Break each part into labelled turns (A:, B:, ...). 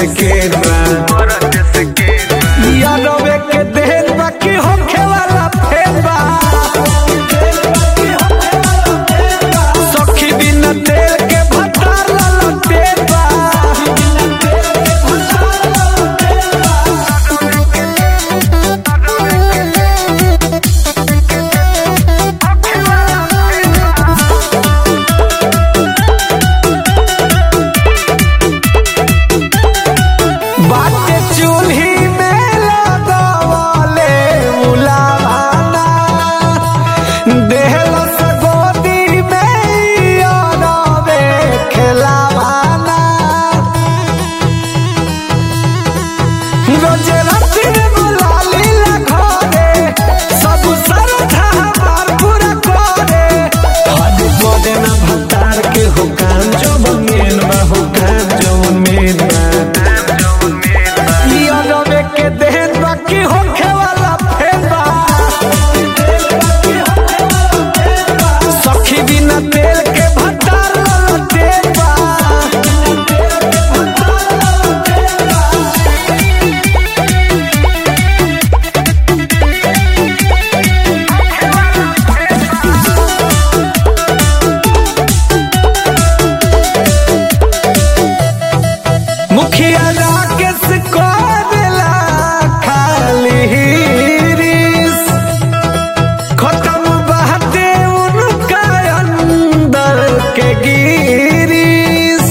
A: से केरवा यादवे के देन बाकी होखे वाला फेरवा सखी बिना तेल के भटार लाला तेरवा बाटे चूल्ही में लगवले उलावाना देहलस गोदी में अरवे खेलावाना रोजे राति में बुलाली ला घरे सब सरधा हमार पूरा करे हद करे ना भतार के हुकाम जो मेन बा हुकाम जो मेन बा यादवे के देन बाकी होखे वाला फेरबा सखी बिना तेल के भटार वाला तेलबा मुखिया राकेश को देला खाली रिस खत्म बहते उनका अंदर के गिरीस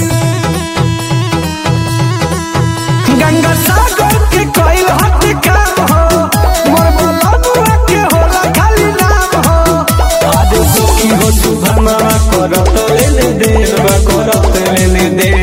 A: गंगा सागर के कोई हट काम हो मोर बलनुआ के होला खाली नाम हो आज सुखी हो सुभमा करत लेने देर बा करत लेने देर